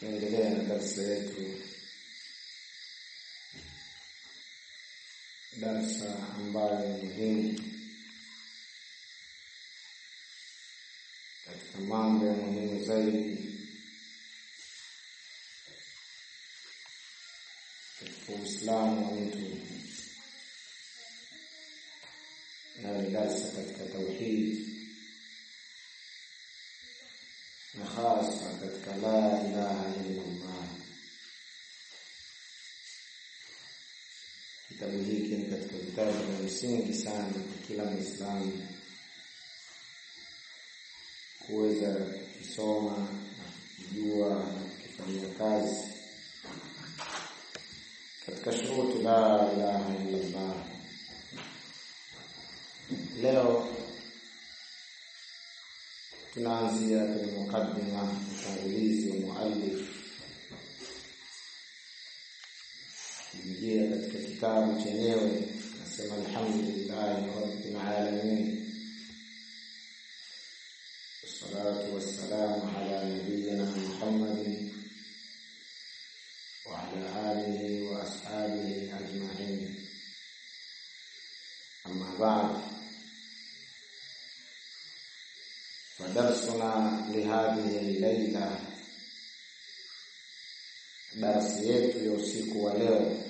tunaendelea na darsa yetu darsa ambayo ni muhimu katika mambo ya muhimu zaidi katika Uislamu wa mtu na ni darsa katika tauhid na hasa katika la ilaha illa Allah. Kitabu hiki ni katika vitabu vya msingi sana kwa kila Muislamu kuweza kukisoma na kukijua na kukifanyia kazi katika shuruti la ilaha illa Allah. Leo tunaanzia kwenye mukaddima utangulizi wa muallif kuingia katika kitabu chenyewe nasema alhamdulillahi rabbil alamin wassalatu wassalamu ala nabiyyina muhammadin wa ala alihi wa ashabihi ajma'in amma ba'd فدرسنا لهذه الليلة darsi yetu ya usiku wa leo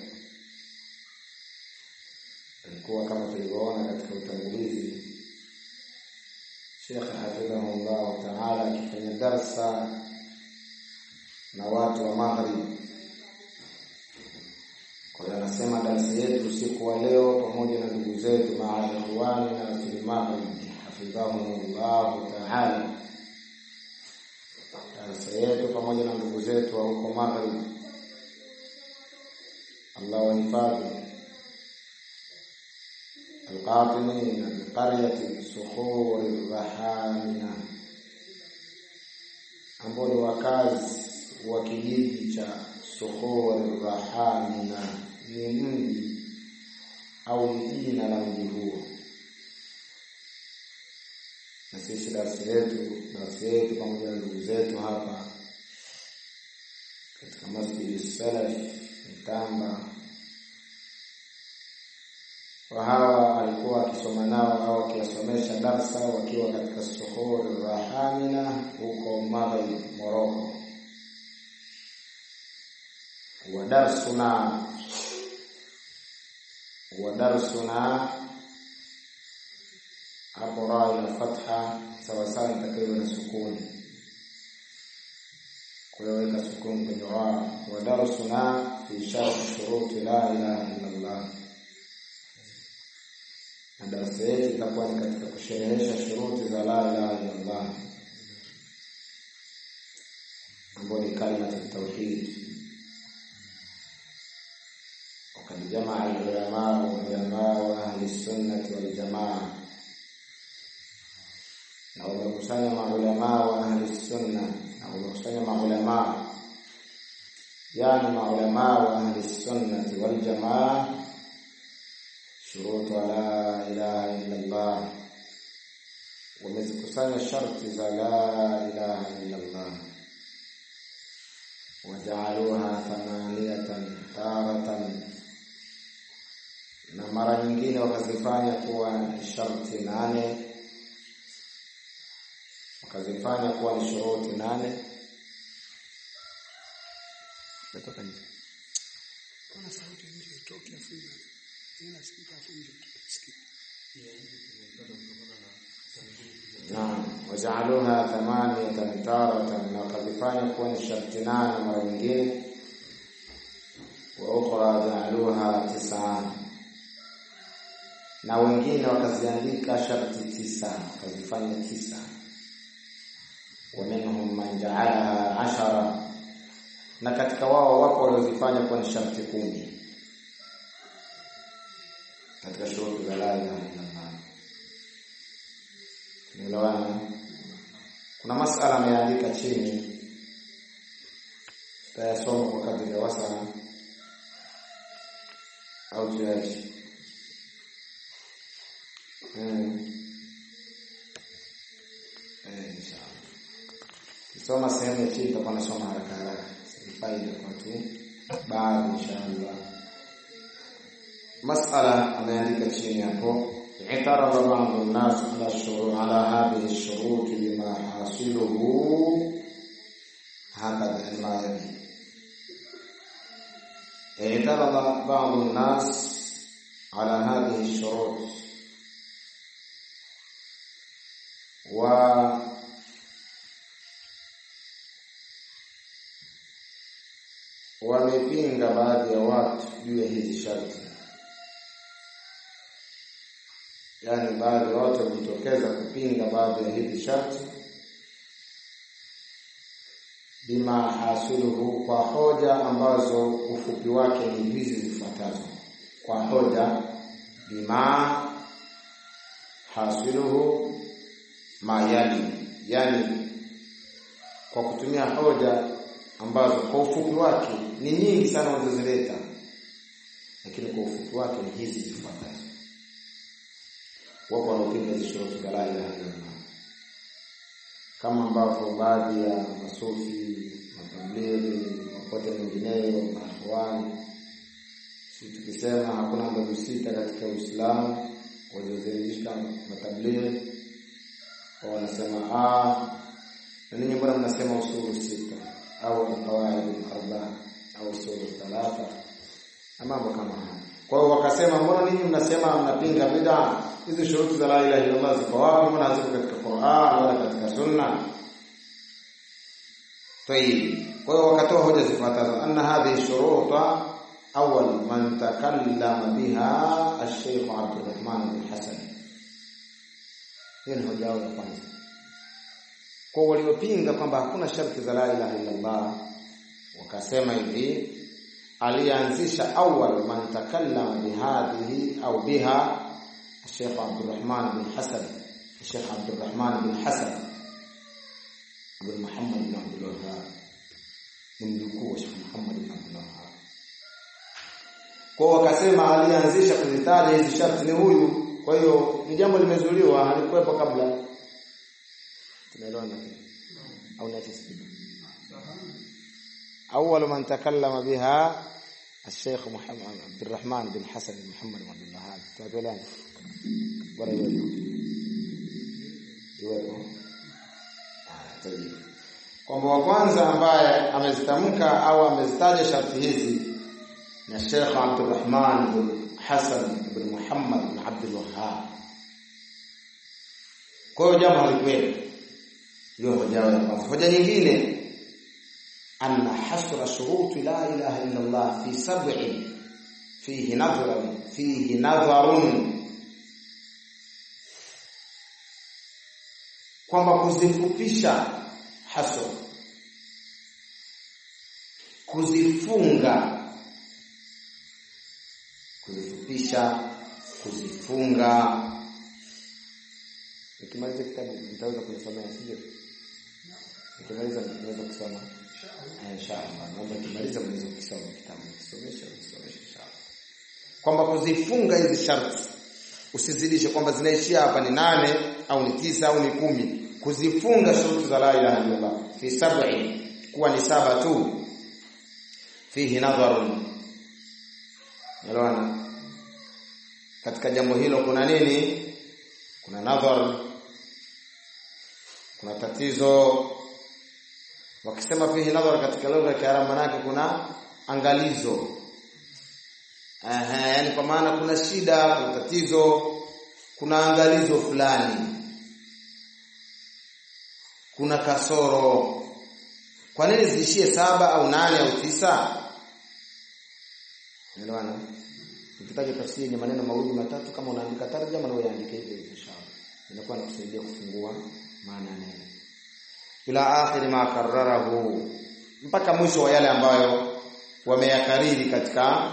ilikuwa kama tulivyoona katika utangulizi Sheikh hafidhahullah taala akifanya darsa na watu wa Maghrib. Kwa hiyo anasema darsi yetu usiku wa leo pamoja na ndugu zetu maadhiwani na fil Maghrib hafidhahumullahu taala. Darasa yetu pamoja na ndugu zetu wa huko Maghrib, Allah wahifadhi. Alqatimina biqaryati sukhuri rahamina, ambao ni wakazi wa kijiji cha Sukhuri Rahamina, ni mji au ni jina la mji huo na sisi darasa yetu darasa yetu pamoja na ndugu zetu hapa katika Masjid Salaf Mtamba, wa hawa alikuwa akisoma nao au akiwasomesha darsa wakiwa katika Sukhuri Rahamina huko Maghrib Morocco. wa darsuna wa darsuna hapo raa ina fatha sawa sawa itakayo na sukuni. Kwa hiyo weka sukuni kwenye raa. Wa darsuna fi sharh shuruti la ilaha illa Allah, na darasa yetu itakuwa ni katika kusherehesha shuruti za la ilaha illa Allah, ambayo ni kalimatu tauhid. Wakad jamaa al-ulama ulama wa ahli sunnati wal jamaa na wamekusanya maulamaa wa ahli sunna na wamekusanya maulamaa yani maulamaa wa ahli sunnati wal jamaa shurutu la ilaha illa Allah, wamezikusanya sharti za la ilaha illa Allah, wajaaluha thamaniyatan taratan, na mara nyingine wakazifanya kuwa sharti nane wakazifanya kuwa ni shuruti nane. Naam, wajaaluha thamaniyatan taratan, na wakazifanya kuwa ni sharti nane mara nyingine. Wa ukhra jaaluha tisaan, na wengine wakaziandika sharti tisa, wakazifanya tisa wa minhum man jaalaha ashara, na katika wao wapo waliozifanya kuwa ni sharti kumi katika shuruti za la ilaha illallah. Tunaelewana? Kuna masala ameandika chini, tayasoma kwa kadri ya wasaa au tuache hmm. Eh, inshallah. Soma sehemu ya chini tutakuwa nasoma haraka haraka. faida kwa tu baadhi inshallah masala ameandika chini hapo اعترض بعض الناس على الشروط على هذه الشروط بما حاصله هكذا الماء اعترض بعض الناس على هذه الشروط و wamepinga baadhi ya watu juu ya hizi sharti yaani baadhi ya watu wamejitokeza kupinga baadhi ya hizi sharti bima hasuluhu kwa hoja ambazo ufupi wake ni hizi zifuatazo kwa hoja bima hasiluhu mayali yani kwa kutumia hoja ambazo kwa ufupi wake ni nyingi sana walizozileta lakini kwa ufupi wake ni hizi zifuatazo wapo wanaopinga hizi shuruti za la ilaha illallah kama ambavyo baadhi ya masufi matablighi mapote mengineyo maakhwani si tukisema hakuna mbegu sita katika Uislamu waliozalisha matablighi wanasema ah na ninyi mbona mnasema usulu sita au alqawaid arba au usulu thalatha na mambo kama haya kwa hiyo wakasema mbona ninyi mnasema mnapinga bid'a hizi shuruti za la ilaha illallah ziko wapi mbona haziko katika Qur'an wala katika sunna طيب kwa hiyo wakatoa hoja zifuatazo anna hadhihi shuruta awwal man takallama biha al-Sheikh Abdurrahman bin Hasan hiyo ni hoja yao ya kwanza kwa waliopinga kwamba hakuna sharti za la ilaha illallah wakasema hivi alianzisha awwal man takallama bihadhihi au biha الشيخ عبد الرحمن بن حسن الشيخ عبد الرحمن بن حسن بن محمد بن عبد الوهاب ni mjukuu wa Sheikh Muhammad bin Abdul Wahhab. Kwa wakasema alianzisha kuzitaja hizi sharti ni huyu. Kwa hiyo ni jambo limezuliwa, halikuwepo kabla. Tunaelewana au niache sikido. أول من تكلم بها الشيخ محمد عبد الرحمن بن حسن بن محمد بن عبد الوهاب تقولون bora iwepo iwepo kwamba wa kwanza ambaye amezitamka au amezitaja sharti hizi ni Sheikh Abdurrahman bin Hassan bin Muhammad bin Abdul Wahhab. Kwa hiyo jambo halikuwepo. Hiyo hoja ya kwanza. Hoja nyingine anna hasra shuruti la ilaha illa Allah fi sab'i fihi nadhrun fihi nadharun kwamba kuzifupisha hasr kuzifunga kuzifupisha kuzifunga nikimaliza kitabu nitaweza kuisomea sivyo nikimaliza naweza kusoma inshallah naomba nikimaliza mweze kusoma kitabu kisomesha kisomesha inshallah kwamba kuzifunga hizi sharti usizidishe kwamba zinaishia hapa ni nane au ni tisa au ni kumi kuzifunga shuruti za la ilaha illallah fi sab'i kuwa ni saba tu fihi nadharun elewana katika jambo hilo kuna nini kuna nadhar kuna tatizo wakisema fihi nadhar katika lugha ya Kiarabu manake kuna angalizo Aha, yani kwa maana kuna shida, kuna tatizo, kuna angalizo fulani. Kuna kasoro. Kwa nini ziishie saba au nane au tisa? Unaelewana? Ukitaja tafsiri ni maneno mawili matatu kama unaandika tarjama na uandike hivyo inshallah. Inakuwa inakusaidia kufungua maana ya neno. Ila akhiri ma karrarahu mpaka mwisho wa yale ambayo wameyakariri katika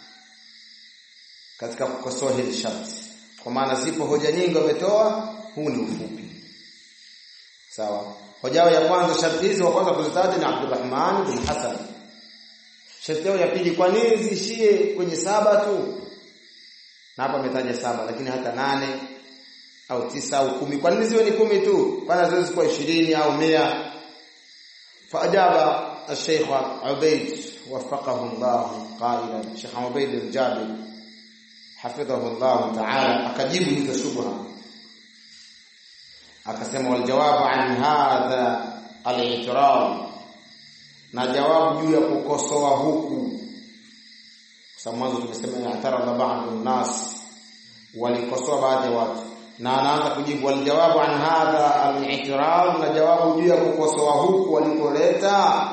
katika kukosoa hizi sharti. Kwa maana zipo hoja nyingi wametoa, huu ni ufupi. Sawa. Hoja ya kwanza sharti hizi wa kwanza kuzitaja ni Abdurrahman bin Hasan. Sharti ya pili kwa nini ziishie kwenye saba tu? Na hapa ametaja saba lakini hata nane au tisa au kumi. Kwa nini ziwe ni kumi tu? Kwani haziwezi kuwa ishirini au mia? فأجاب الشيخ عبيد وفقه الله قائلا الشيخ عبيد الجابر حفظه الله تعالى akajibu hizo shubha akasema waljawabu an hadha al-i'tirad na jawabu juu ya kukosoa huku kwa sababu mwanzo tumesema i'tarada ba'd nas walikosoa baadhi ya watu na anaanza kujibu waljawabu an hadha al-i'tirad na jawabu juu ya kukosoa huku walikoleta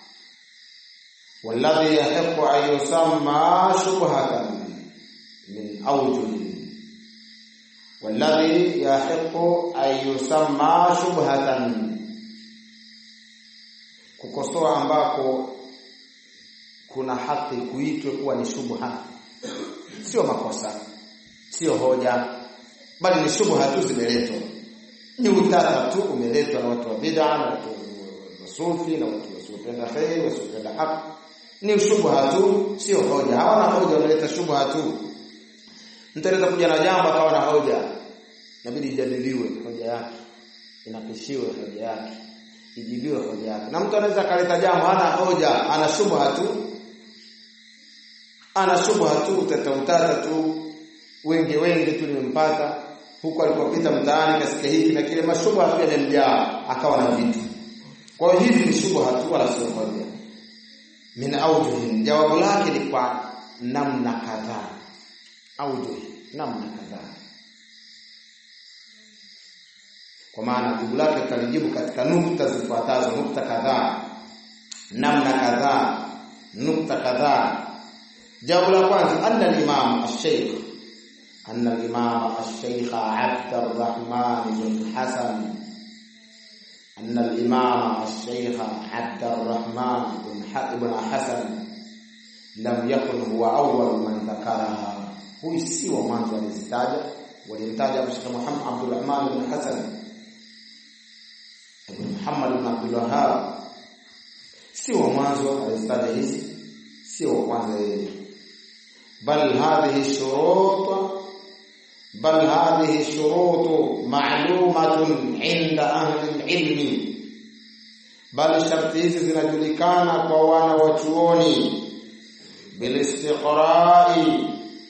والذي يحق أن يسمى شبهة من أوجه والذي يحق أن يسمى شبهة kukosoa ambako kuna haki kuitwe kuwa ni shubha sio makosa sio hoja bali ni shubha tu zimeletwa ni utata tu umeletwa na watu wa bid'a na watu wa sufi na watu wasiopenda khair wasiopenda haki ni shubha tu sio hoja hawana hoja wanaleta shubha tu mtu anaweza kuja na jambo akawa na hoja inabidi ijadiliwe hoja yake inapishiwe hoja yake ijibiwe hoja yake na mtu anaweza akaleta jambo hana hoja ana shubha tu ana shubha tu utata utata tu wengi wengi tu nimempata huko alipopita mtaani kasikia hiki na kile mashubha pia yamemjaa akawa na vitu kwa hiyo hivi ni shubha tu wala sio hoja min aujuhin jawabu lake ni kwa namna kadhaa aujuh namna kadhaa kwa maana jibu lake tutalijibu katika nukta zifuatazo nukta kadhaa namna kadhaa nukta kadhaa jawabu la kwanza anna al-imam ash-shaykh anna al-imam ash-shaykh Abd al-Rahman bin Hasan أن الإمام الشيخ عبد الرحمن بن حسن لم يكن هو أول من ذكرها هو سوى mwanzo alizitaja walimtaja Sheikh Muhammad Abdul Rahman bin Hasan Ibn Muhammad bin Abdul Wahhab sio mwanzo alizitaja hizi sio kwanza yeye bal hadhihi shurut بل هذه الشروط معلومة عند أهل العلم بل sharti hizi zinajulikana kwa wana wa chuoni bilistiqrai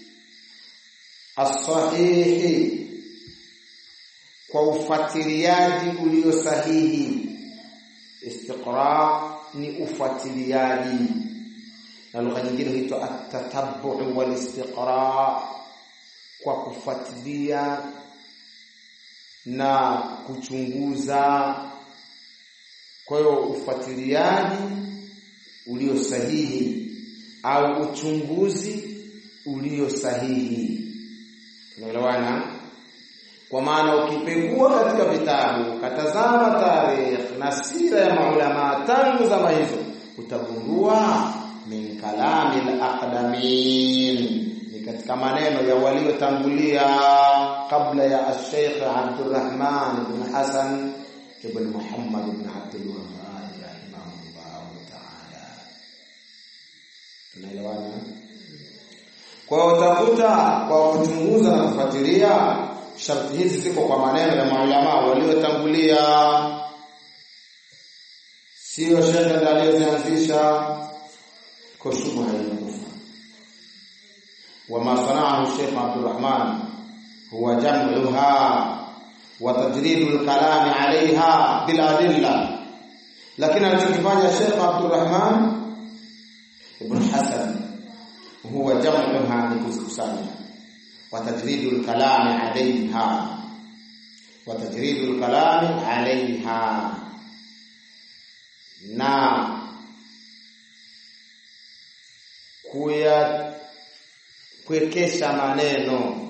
as-sahihi kwa ufuatiliaji ulio sahihi istiqra ni ufuatiliaji na lugha nyingine huitwa at-tatabbu wal istiqra kwa kufuatilia na kuchunguza kwa hiyo ufuatiliaji ulio sahihi au uchunguzi ulio sahihi tunaelewana kwa maana ukipekua katika vitabu ukatazama tarikh na sira ya maulama tangu zama hizo utagundua min kalami al-aqdamin katika maneno ya waliotangulia kabla ya Sheikh Abdurrahman ibn Hasan ibn Muhammad ibn Abdul Wahhab rahimahullah ta'ala. Tunaelewana? Kwa utakuta kwa kuchunguza na kufuatilia sharti hizi ziko kwa maneno ya maulama waliotangulia, sio shekhe ndiye aliyozianzisha kwa shubha inakufa وما صنعه الشيخ عبد الرحمن هو جمعها وتجريد الكلام عليها بالأدلة لكن alichokifanya Sheikh Abdul Rahman ibn Hasan huwa jam'uha ni kuzikusanya wa tajridul kalam alaiha wa tajridul kalam alaiha na kuya kuwekesha maneno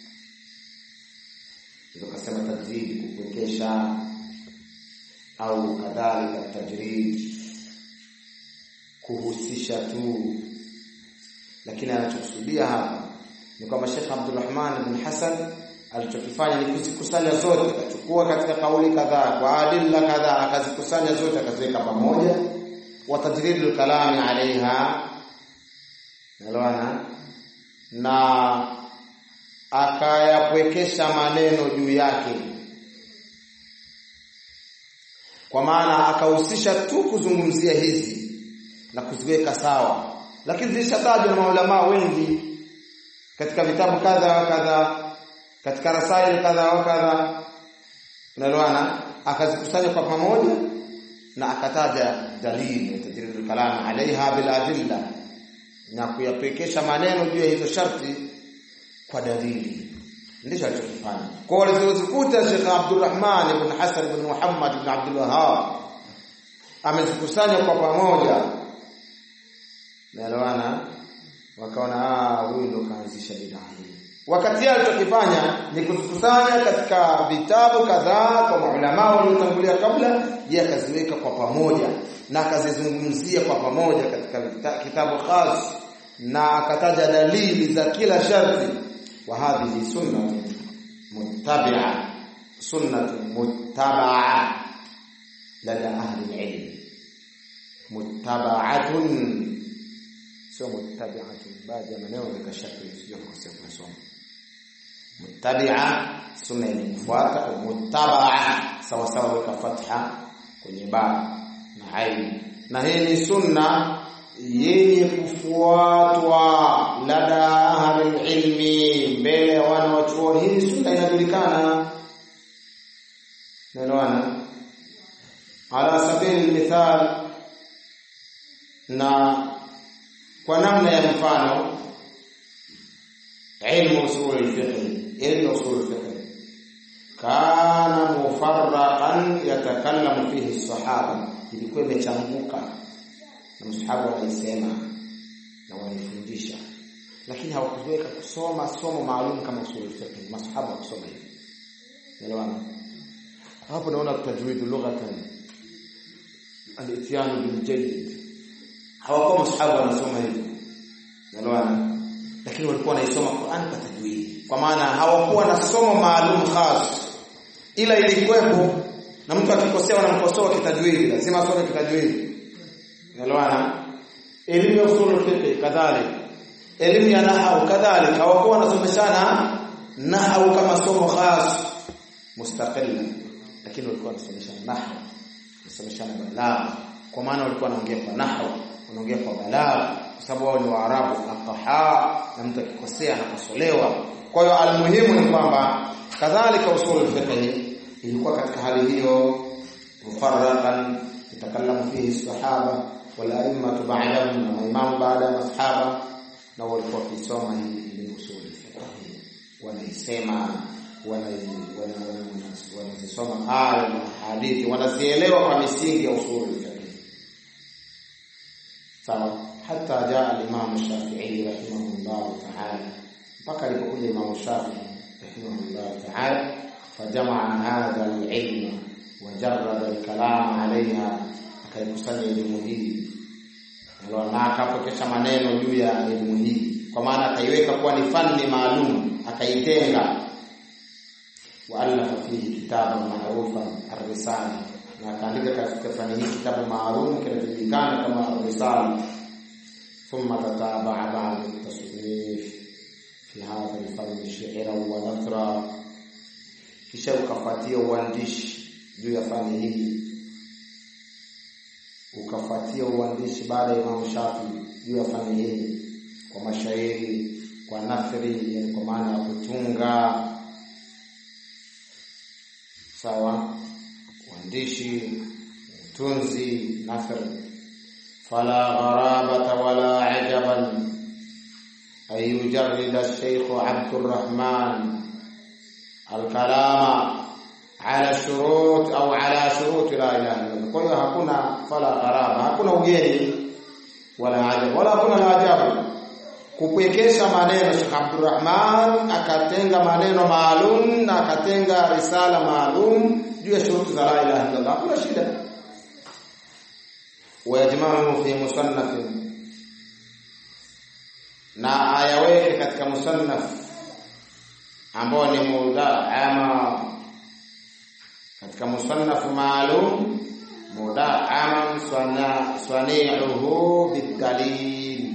ndio kasema tajrid kuwekesha au kadhalika tajrid kuhusisha tu lakini anachokusudia hapa ni kwamba Sheikh Abdulrahman bin Hassan alichokifanya ni kuzikusanya zote akachukua katika kauli kadhaa kwa adilla kadhaa akazikusanya zote akaziweka pamoja wa tajridul kalami alaiha nalwana na akayapwekesha maneno juu yake kwa maana akahusisha tu kuzungumzia hizi na kuziweka sawa lakini zilishatajwa na maulama wengi katika vitabu kadha wa kadha katika rasaili kadha wa kadha unaelewana akazikusanya kwa pamoja na akataja dalili tajridul kalam alaiha bil adilla na kuyapekesha maneno juu ya hizo sharti kwa dalili ndicho alichokifanya kwa walizozikuta Sheikh Abdulrahman ibn Hasan ibn Muhammad ibn Abdul Wahhab amezikusanya kwa pamoja naelewana wakaona ah huyu ndo kaanzisha bid'a hii wakati yeye alichokifanya ni kuzikusanya katika vitabu kadhaa kwa maulama waliotangulia kabla yeye akaziweka kwa pamoja na akazizungumzia kwa pamoja katika kitabu khas na akataja dalili za kila sharti wa hadhihi sunna muttabi'a sunnatu muttaba'a lada ahli ilm muttaba'atun sio muttabi'atun baadhi ya maneno ni kashakli sio kukosea kusoma muttabi'a sunna ni kufuata au muttaba'a sawa sawa weka fatha kwenye ba na ain na hii ni sunna yenye kufuatwa lada ahli ilmi mbele ya wana wa chuo hii sunna inajulikana naelewana ala sabili mithal na kwa namna ya mfano ilmu usul al-fiqh ilmu usul al-fiqh kana mufarraqan yatakallamu fihi as-sahaba ilikuwa imechanguka na msahaba wanaisema na wanaifundisha lakini hawakuweka kusoma somo maalum kama usul al-fiqh masahaba kusoma hivi elewana hapo naona tajwid lughatan al-ityan bil jayyid hawakuwa masahaba wanasoma hivi elewana lakini walikuwa wanaisoma Qur'an kwa tajwid kwa maana hawakuwa na somo maalum khas ila ilikuwepo na mtu akikosea wanamkosoa kitajwidi lazima asome kitajwidi unaelewana elimu ya usul fiqh kadhalika elimu ya nahwu kadhalika hawakuwa wanasomeshana nahwu kama somo khas mustaqilla lakini walikuwa wanasomeshana nahwu wanasomeshana balagha kwa maana walikuwa wanaongea kwa nahwu wanaongea kwa balagha kwa sababu wao ni waarabu ataha na mtu akikosea anakosolewa kwa hiyo almuhimu ni kwamba kadhalika usul fiqh ilikuwa katika hali hiyo mufarraqan yatakallamu fihi sahaba wal a'immatu ba'dahum na maimamu baada ya masahaba na walikuwa wakisoma hii ni usul fiqh wanaisema wanazisoma aya na hadithi wanazielewa kwa misingi ya usul fiqh sawa hata jaa al-imam Shafi'i rahimahullah ta'ala mpaka alipokuja Imam Shafi'i rahimahullah ta'ala فجمع هذا العلم وجرد الكلام عليها akaikusanya elimu hii na akapokesha maneno juu ya elimu hii kwa maana akaiweka kuwa ni fani maalum akaitenga waalafa fihi kitaban maarufa arrisala na akaandika katika fani hii kitabu maalum kinachojulikana kama arrisala thumma tatabaa ba'da tasnif fi hadha alfanni shi'ra wa nathra kisha ukafuatia uandishi juu ya fani hii ukafuatia uandishi baada ya Imam Shafi juu ya fani hii kwa mashairi kwa nathri yani kwa maana ya kutunga sawa uandishi utunzi nathri fala gharabata wala ajaban ay yujarrida Sheikh Abdurrahman الكلام على شروط au ala shurut la ilaha illa kwa hiyo hakuna fala gharaba hakuna ugeni wala ajabu wala hakuna la ajabu kupwekesha maneno Sheikh Abdurrahman akatenga maneno maalum na akatenga risala maalum juu ya shuruti za la ilaha illa hakuna shida wayajma'u fi musannaf na ayaweke katika musannaf ambao ni mudaama katika musannafu maalum mudaama swani'uhu bidalil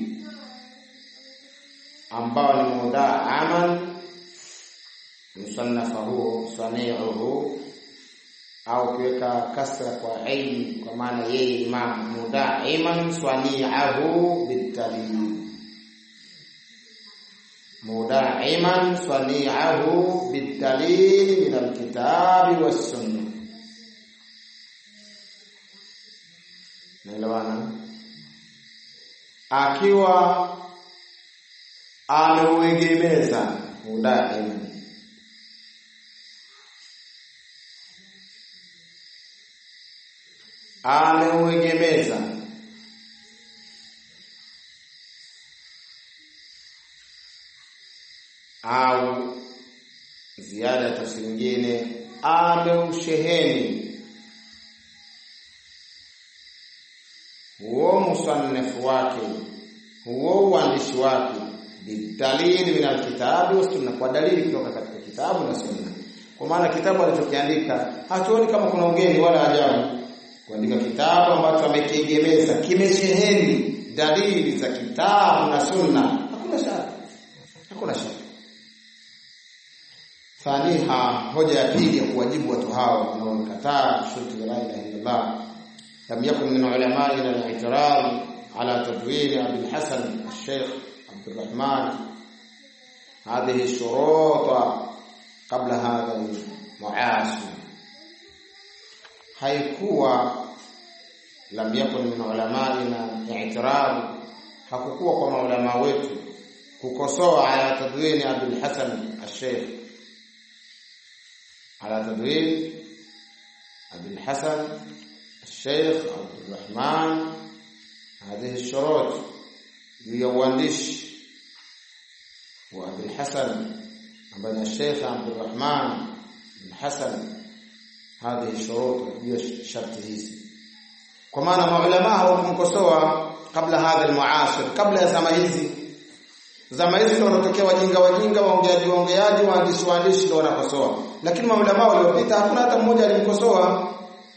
ambao ni mudaama musannafa huo swani'uhu au kuweka kasra kwa aini kwa maana yeye imam mudaiman swani'ahu bitalil mudaiman swani'ahu bitalil min alkitabi was-sunnah naelewana akiwa ameuegemeza mudaiman ameuegemeza au ziada ya tafsiri nyingine ameusheheni huo musanifu wake huo uandishi wake bidalili min alkitabi wa sunna, kwa dalili kutoka katika kitabu na sunna. Kwa maana kitabu alichokiandika hatuoni kama kuna ugeni wala ajabu kuandika kitabu ambacho amekiegemeza kimesheheni dalili za kitabu na sunna, hakuna shaka, hakuna shaka. Thaniha, hoja ya pili ya kuwajibu watu hao wanaokataa shuruti za la ilaha illallah, lam yakun min ulamaina al-i'tirad ala tadwin Abi al-Hasan al-Sheikh Abd al-Rahman hadhihi shuruta qabla hadha al-mu'asir haikuwa lam yakun min ulamaina i'tirad hakukuwa kwa maulama wetu kukosoa ala tadwini Abdul Hasan al-Sheikh ala tadwin Abdul Hasan al-Sheikh Abdul Rahman هذه الشروط juu ya uandishi wa Abdul Hasan ambaye ni Sheikh Abdul Rahman bin Hasan hadhihi shurut hiyo sharti hizi kwa maana maulama hawakumkosoa kabla hadha almuasir kabla ya zama hizi zama hizi ndio wanatokea wajinga wajinga waongeaji waongeaji waandishi waandishi ndio wanakosoa lakini maulama waliopita hakuna hata mmoja alimkosoa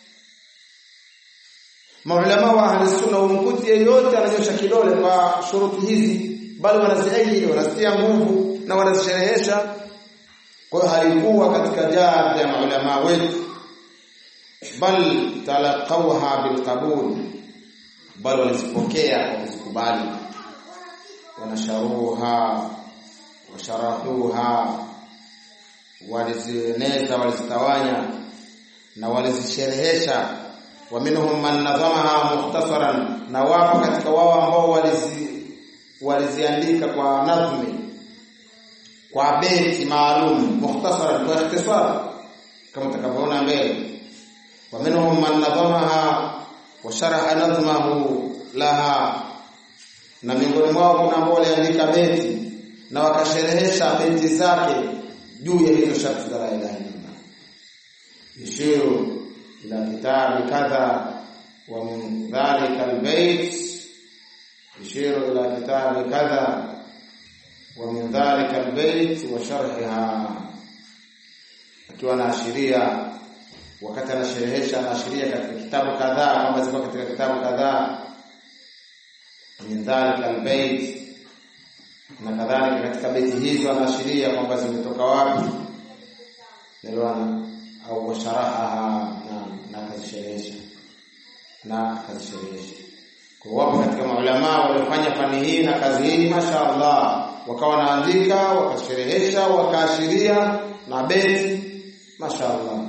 maulama wa ahli sunna umkuti yeyote ananyosha kidole kwa shuruti hizi bali wanaziaidi wanazitia nguvu na wanazisherehesha kwa hiyo halikuwa katika jadda ya maulama wetu bal talaqawha bilqabul bal walizipokea kwa kuzikubali wanasharuha washarahuha walizieneza walizitawanya na walizisherehesha wa minhum man nadhamaha mukhtasaran na wapo katika wao ambao walizi waliziandika kwa nadhmi kwa beti maalum mukhtasaran kwa ikhtisar kama tutakavyoona mbele ومنهم من نظمها وشرح نظمه لها na miongoni mwao kuna ambao waliandika beti na wakasherehesha beti zake juu ya hizo sharti za la ilaha illallah yushiru ila kitabi kadha wa min dhalika albayt yushiru ila kitabi kadha wa min dhalika albayt wa sharhiha akiwa anaashiria wakati anasherehesha anaashiria katika kitabu kadhaa kwamba ziko katika kitabu kadhaa min dhalika albayt na kadhalika katika beti hizo anaashiria kwamba zimetoka wapi nelewana au washarahaha na na akazisherehesha na akazisherehesha kwa wapo katika maulama waliofanya fani hii na kazi hii mashaallah wakawa wanaandika wakasherehesha wakaashiria na beti mashaallah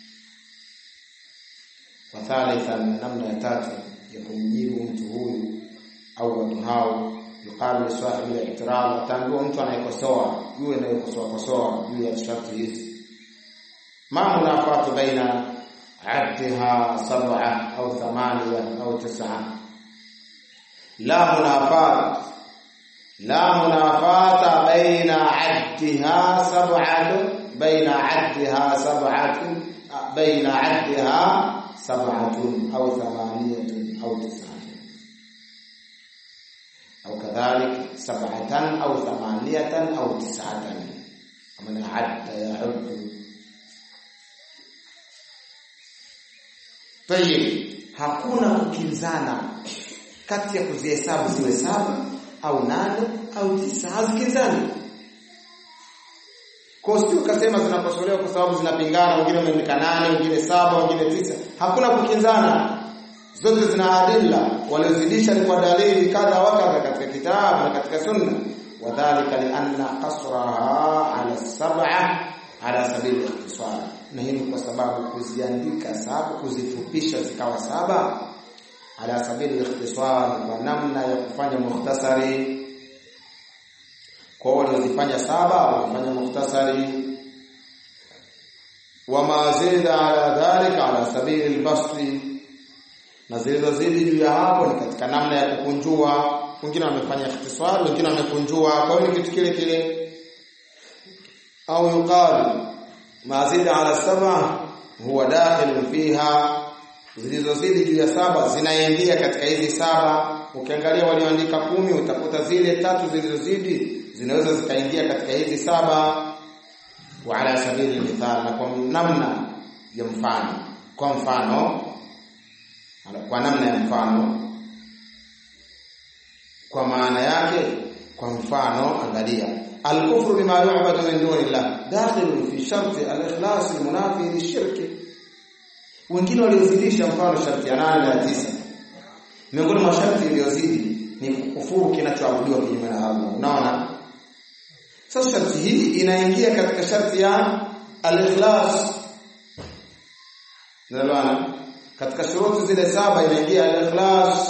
wathalitha namna ya tatu ya kumjibu mtu huyu au watu hao yuqalu sahibi al-i'tirad ataambiwa mtu anayekosoa yule anayekosoa kosoa juu ya sharti hizi ma munafatu baina addiha sab'a au thamaniya au tis'a la munafat la munafata baina addiha sab'atu baina addiha sab'atu baina addiha sab'atun au thamaniyatun au tis'atun au kadhalik sab'atan au thamaniyatan au tis'atan kama adda ya'uddu Tayib, hakuna kukinzana kati ya kuzihesabu ziwe saba au nane au tisa, hazikinzani. Kwa hiyo ukasema zinakosolewa kwa sababu zinapingana, wengine wameandika nane, wengine saba, wengine tisa. Hakuna kukinzana. Zote zina adilla, waliozidisha ni kwa dalili kadha wa kadha katika kitabu na katika sunna. Wadhalika lianna qasraha ala sab'a ala sabili ikhtisar. Na hii ni kwa sababu kuziandika saba, kuzifupisha zikawa saba ala sabili ikhtisar, kwa namna ya kufanya mukhtasari kwa waliozifanya saba walifanya mukhtasari wa mazida ala dhalika ala sabili albasti na zilizozidi juu ya hapo ni katika namna ya kukunjua wengine wamefanya ikhtisar wengine wamekunjua kwa hiyo ni kitu kile kile au yuqal mazida ala saba huwa dakhil fiha zilizozidi juu ya saba zinaingia katika hizi saba ukiangalia walioandika kumi utakuta zile tatu zilizozidi zinaweza zikaingia katika hizi saba wa ala sabili mithal na kwa namna ya mfano kwa mfano kwa namna ya mfano kwa maana yake kwa mfano angalia al-kufru bima yu'badu min dunillah dakhilun fi sharti al-ikhlas al-munafi lishirki wengine waliozidisha mfano sharti ya 8 na 9 miongoni mwa sharti iliyozidi ni kufuru kinachoabudiwa kinyume na Allah unaona sasa sharti hii inaingia katika sharti ya al-ikhlas. Nalwana katika shuruti zile saba inaingia al-ikhlas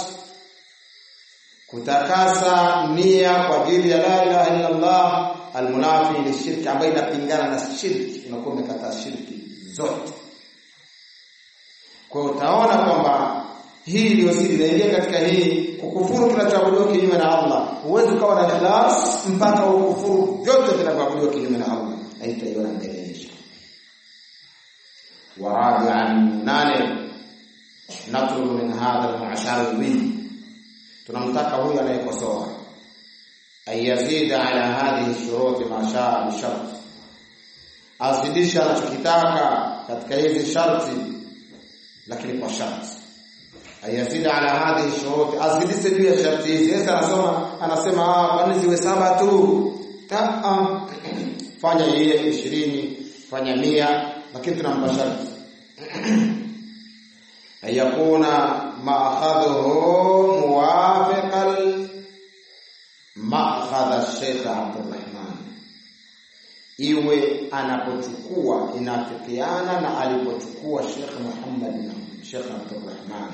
kutakasa nia kwa ajili ya la ilaha illa Allah al-munafi lishirki ambayo inapingana na shirki unakuwa umekataa shirki zote. Kwa utaona kwamba hii iliyozidi inaingia katika hii kukufuru kinachoabudiwa kinyume na Allah. Huwezi ukawa na ikhlas mpaka ukufuru vyote vinavyoabudiwa kinyume na Allah. Haitaiona mbele insha. Wa rabi'an nane natlubu min hadha al-mu'ashari tunamtaka huyu anayekosoa ayazida ala hadhihi shuruti ma shaa bi shart azidisha anachokitaka katika hizi sharti lakini kwa sharti ayazida ala hadhihi shuruti azidishe juu ya sharti hizi sasa anasoma anasema ah kwani ziwe saba tu ta fanya yeye 20 fanya mia lakini tunampa sharti ayakuna ma'khadhuhu muwafiqan ma'khadha Sheikh Abdurrahman iwe anapochukua inafikiana na alipochukua Sheikh Muhammad na Sheikh Abdurrahman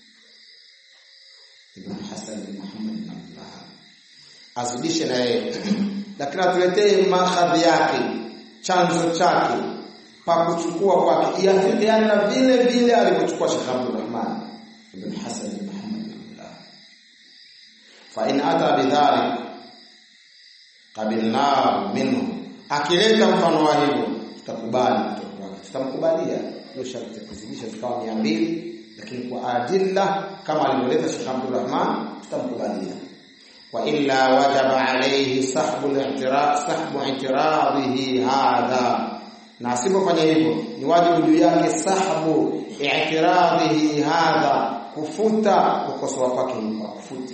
Ibn Hassan bin Muhammad bin Abdullah azidishe na yeye lakini atuletee mahadhi yake chanzo chake pa kuchukua kwake iafikiane na vile vile alivyochukua Sheikh Abdurrahman ibn Hassan bin Muhammad bin Abdullah fa in ata bidhalik qabilnahu minhu akileta mfano wa hivyo tutakubali kutoka kwake tutamkubalia hiyo sharti ya kuzidisha zikawa 200 lakini kwa adilla kama alivyoleta Sheikh Abdurrahman tutamkubalia wa illa wajaba alayhi sahbu al-i'tiraf sahbu i'tiradihi hadha na asipofanya hivyo ni wajibu juu yake sahbu i'tiradhihi hadha kufuta kukosoa kwake kwa kufute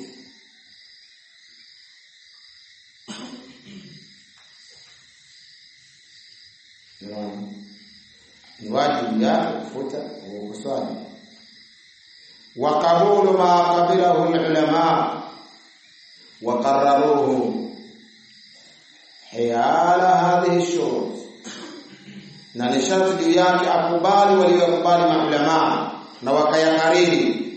ni wajibu yake kufuta ukosoaji wa qabulu ma qabilahu ulama wa qarraruhu hiyala hadhihi shurut na ni sharti juu yake akubali waliokubali maulama na wakayakariri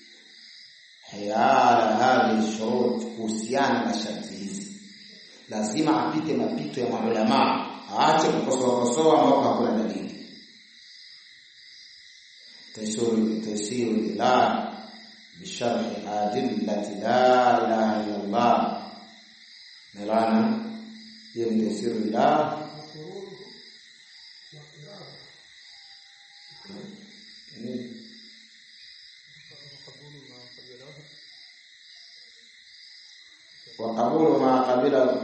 hayala hadhi shurut kuhusiana na sharti hizi lazima apite mapito ya maulama aache kukosoa kosoa ambao hakuna dalili taysiru taysiru ilah bisharhi adillati la ilaha illa Allah nalana hiyo ni taysiru ilah وقبول ما قبله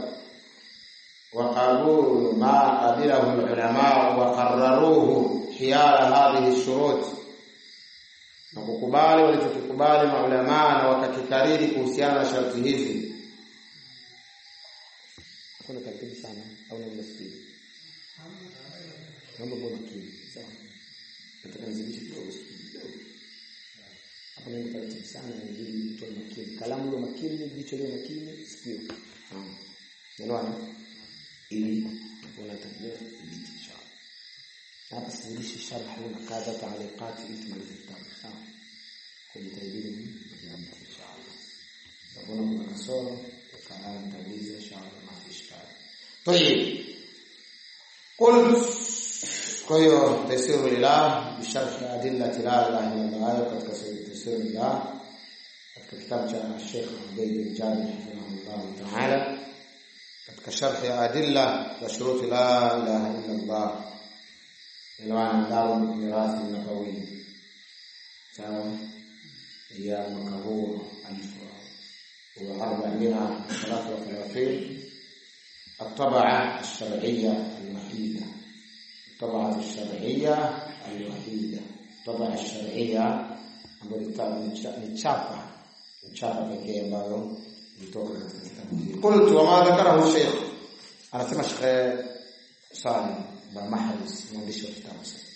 وقبول ما قبله العلماء وقرروه حيال هذه الشروط na kukubali walichokikubali maulamaa na wakakikariri kuhusiana na sharti hizi kuna taratibu sana au na msikiti Naomba kwa makini. Sawa. Nataka nizidishe kidogo kidogo. Hapo ndio taratibu sana ili mtu makini. Kalamu ile makini, jicho ile makini, sikio. Sawa. Unaona? Ili unatakiwa kudhibiti inshallah. Hapa sizidishi sharh na kadha taaliqat ili tumalize kitabu. Sawa. Kwa jitahidini kudhibiti inshallah. Sabona kuna kasoro, kalamu tauliza inshallah ma fi ishkal. طيب قلت kwa hiyo tafsiru lillah bisharh adillati la ilaha illa Allah katika tafsiru lillah katika kitabu cha Sheikh Ubayd bin Jabir rahimahullah ta'ala katika sharh ya adilla wa shurut la ilaha illa Allah ilwan dawa mirathi nabawi sawa ya mwaka huu alfu wa arba'ina salatu wa thalathini الطبعة الشرعية الوحيدة الطبعة الشرعية الوحيدة الطبعة الشرعية ambayo ni chapa ni chapa pekee ambayo ilitoka katika kitabu hiki. Qultu wama dhakarahu Sheikh, anasema Sheikh Salim ba Mahris, mwandishi wa kitabu sasa.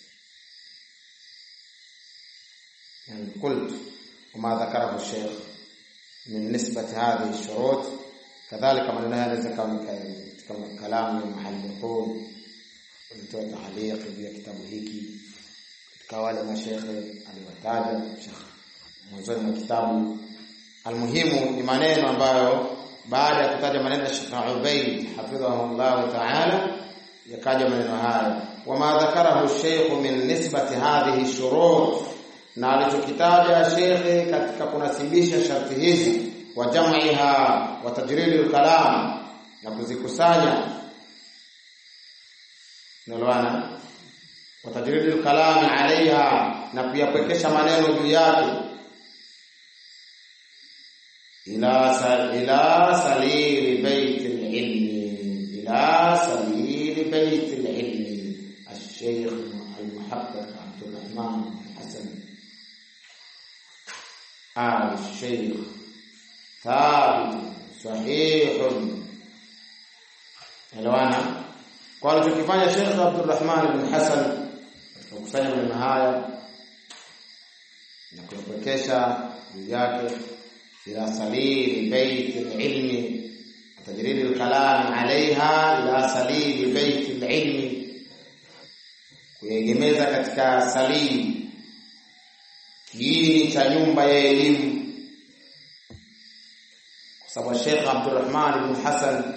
Yani qultu wama dhakarahu Sheikh min nisbati hadhihi shurut kadhalika maneno haya yanaweza kama kama kalamu ya muhalliqun walitoa taaliq juu ya kitabu hiki katika wale mashekhe aliwataja shekh mwanzoni mwa kitabu almuhimu ni maneno ambayo baada ya kutaja maneno ya Sheikh Ubayd hafidhahullah ta'ala yakaja maneno haya wama dhakarahu Sheikh min nisbati hadhihi shurut na alichokitaja shekhe katika kunasibisha sharti hizi wa jam'iha wa tajridil kalam na kuzikusanya nalwana wa tajridil kalam alaiha na kuyapwekesha maneno juu yake ila sal ila salili bait ilmi ila salili bait ilmi الشيخ المحقق عبد الرحمن حسن آل الشيخ ثابت صحيح elewana kwa alichokifanya Sheikh Abdulrahman bin Hassan katika kukusanya maneno haya na kuyapokesha juu yake ila salili bait ilmi tajrid alkalam alaiha ila salili bait ilmi kuegemeza katika salili kiini cha nyumba ya elimu kwa sababu Sheikh Abdulrahman bin Hassan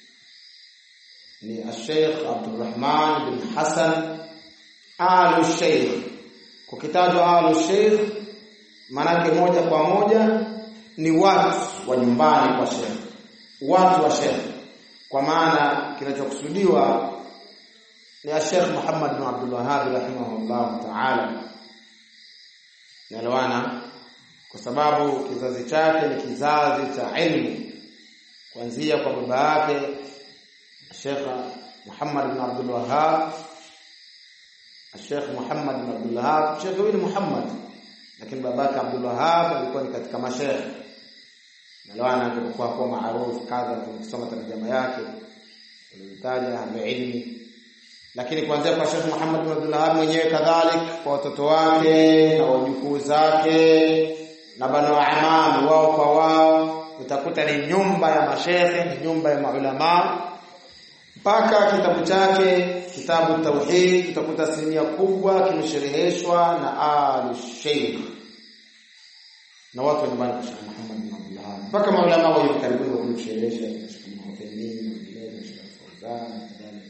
ni Sheikh Abdulrahman bin Hassan alu Sheikh. Kukitajwa alu Sheikh manake moja kwa moja ni watu wa nyumbani kwa Sheikh, watu wa Sheikh, kwa maana kinachokusudiwa ni Sheikh Muhammad bin Abdul Wahhab rahimahullah ta'ala. Naelewana? Kwa sababu kizazi chake ni kizazi cha ilmu kuanzia kwa baba yake Sheikh Muhammad bin Abdul Wahhab Sheikh Muhammad bin Abdul Wahhab Sheikh huyu Muhammad lakini babake Abdul Wahhab alikuwa ni katika mashaikh nalwana alikuwa kwa maarufu kadha tukisoma tarjama yake tulitaja ilmi lakini kuanzia kwa Sheikh Muhammad bin Abdul Wahhab mwenyewe kadhalik kwa watoto wake na wajukuu zake na banu amam wao kwa wao utakuta ni nyumba ya mashehe ni nyumba ya maulama mpaka kitabu chake kitabu tauhid utakuta asilimia kubwa kimeshereheshwa na al sheikh na watu wa nyumbani kwa Sheikh Muhammad bin Abdullah mpaka maulama wa hivi karibuni wa kusherehesha Sheikh Muhammad bin Sheikh Fauzan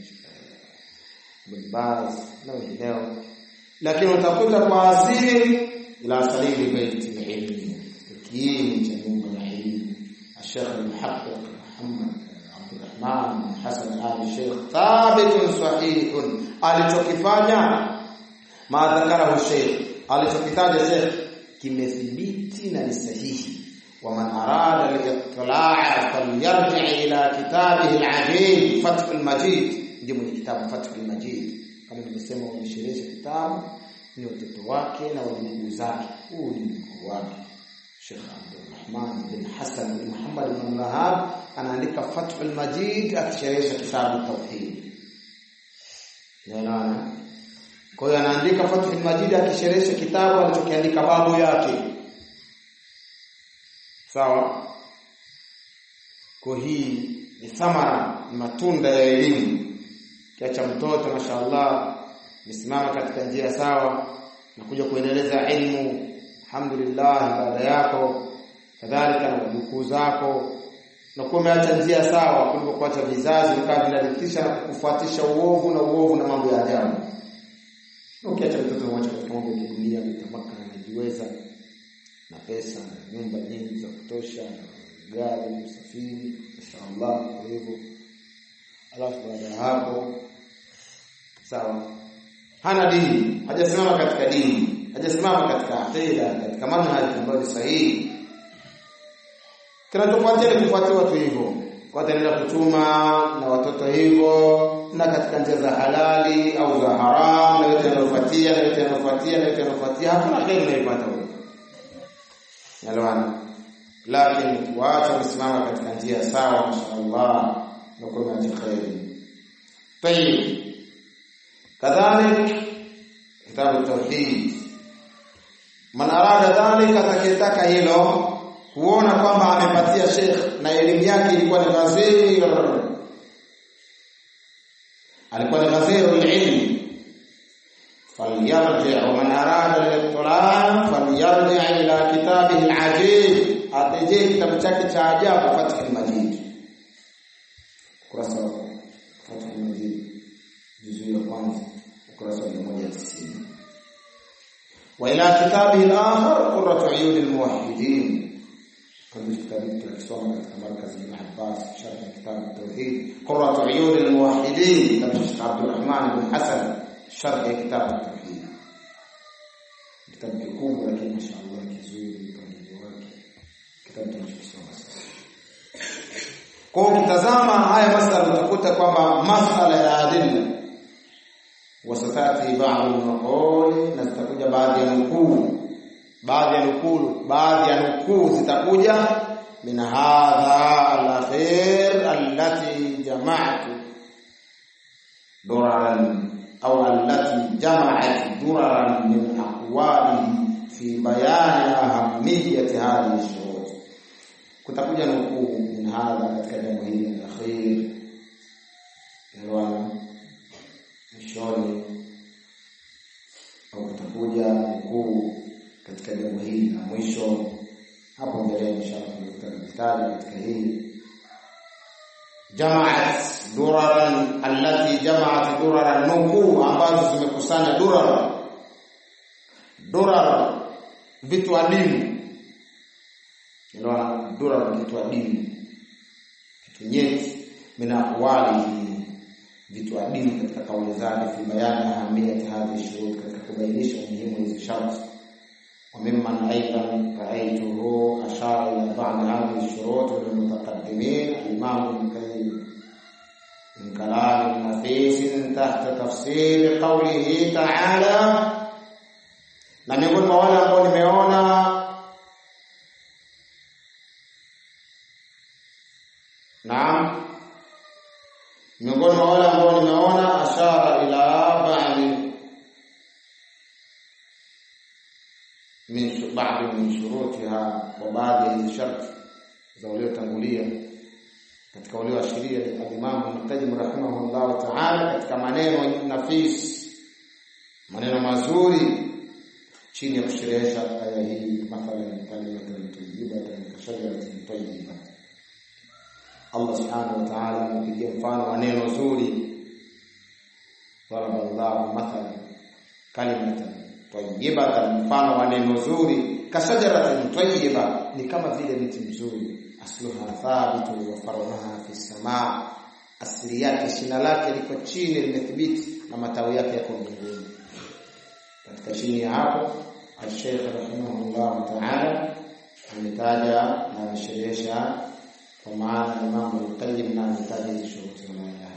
Ibn Baz na wengineo lakini utakuta kwa asili ila salili baiti ilmi kiini cha nyumba ya elimu Sheikh al-Muhaqqiq Muhammad Abdurrahman Hassan Ali Sheikh thabitun sahihun alichokifanya madhakarahu Sheikh alichokitaja Sheikh kimethibiti na ni sahihi ومن أراد الاطلاع فليرجع إلى كتابه العجيب فتح المجيد ndio mwenye kitabu Fathul Majid kama nimesema wamesherehesha kitabu ni watoto wake na wajukuu zake huu ni mkuu wake Sheikh Abdulrahman bin Hassan bin Muhammad bin Wahab anaandika Fathul Majid akisherehesha kitabu Tauhid Unaelewana? Kwa hiyo anaandika Fathul Majid akisherehesha kitabu alichokiandika babu yake. Sawa? Kwa hii ni thamara, ni matunda ya elimu. Kiacha mtoto mashaallah misimama katika njia sawa na kuja kuendeleza elimu, alhamdulillah, baada yako kadhalika na wajukuu zako na kuwa umeacha njia sawa kuliko kuacha vizazi vikawa vinarithisha na kufuatisha uovu na uovu na mambo ya ajabu. Ukiacha mtoto mmoja katika mambo ya dunia, mitamaka anajiweza na pesa na nyumba nyingi za kutosha na gari, usafiri, mashaallah, kwa hivyo alafu baada ya hapo sawa, hana dini, hajasimama katika dini, hajasimama katika aqida, katika manhaji ambayo ni sahihi kinachofuatia ni kufuatia watu hivyo, wataendelea kuchuma na watoto hivyo, na katika njia za halali au za haramu, na yote yanayofuatia na yote yanayofuatia na yote yanayofuatia, hakuna kheri unaipata huko. Nalwana, lakini waacha kusimama katika njia sawa, mashaallah, na kuwa na kheri. Tayib, kadhalik kitabu tauhid, man arada dhalika, atakayetaka hilo kuona kwamba amepatia Sheikh na elimu yake ilikuwa ni ghazir, alikuwa ni ghazir ilm, falyarji wa man arada al-ittila' falyarji ila kitabihi al-ajib, atejee kitabu chake cha ajabu Fathul Majid, ukurasa wa Fathul Majid juzu ya kwanza ukurasa wa 190 wa ila kitabihi al-akhar qurratu uyun al-muwahhidin كنت كتابك الكسوم مركز ابن عباس شرح كتاب التوحيد قرة عيون الموحدين للشيخ عبد الرحمن بن حسن شرح كتاب التوحيد كتاب kikubwa lakini mashaallah kizuri mpangilio wake kitabu tunachosoma sasa kwa ukitazama haya masala utakuta kwamba masala ya adilla wasatati ba'd al-maqul na zitakuja baadhi ya nukuu baadhi ya nukuu baadhi ya nukuu zitakuja min hadha al-akhir allati jama'tu duraran au allati jama'at duraran min aqwalihi fi bayani ahamiyati hadhihi shurut kutakuja nukuu min hadha katika jambo hili al-akhir ndio mwishoni au kutakuja nukuu katika jambo hili la mwisho hapo mbele inshallah tutakutana katika hili jamaat duraran allati jamaat duraran nukuu ambazo zimekusanya durar durar vitu adimu ndio durar vitu adimu vitu nyeti mina awali vitu adimu katika kauli zake fi bayani ahamiyati hadhi shurut katika kubainisha umuhimu hizi sharti وممن أيضا رأيته أشار إلى بعض هذه الشروط من المتقدمين الإمام ابن القيم من كلام نفيس تحت تفسير قوله تعالى na miongoni mwa wale ambao nimeona naam miongoni mwa wale ambao nimeona ashara ila ba'di min baadhi min shurutiha wa baadhi ya hizi sharti za waliotangulia katika walioashiria ni al-Imam Ibn Qayyim rahimahullah ta'ala katika maneno nafis maneno mazuri chini ya kusherehesha aya hii mathalan kalimatan tayyibatan kashajaratin tayyiba Allah subhanahu wa ta'ala amepigia mfano wa neno zuri daraballahu mathalan kalimatan tayyibatan mfano wa neno zuri kashajaratin tayyiba ni kama vile mti mzuri asluha thabitu wa faruha fi samaa asili yake shina lake liko chini limethibiti na matawi yake yako mbinguni katika chini ya hapo al-Sheikh rahimahullah ta'ala ametaja na amesherehesha kwa maana Imam al-Qayyim na ametaja hizo shuruti za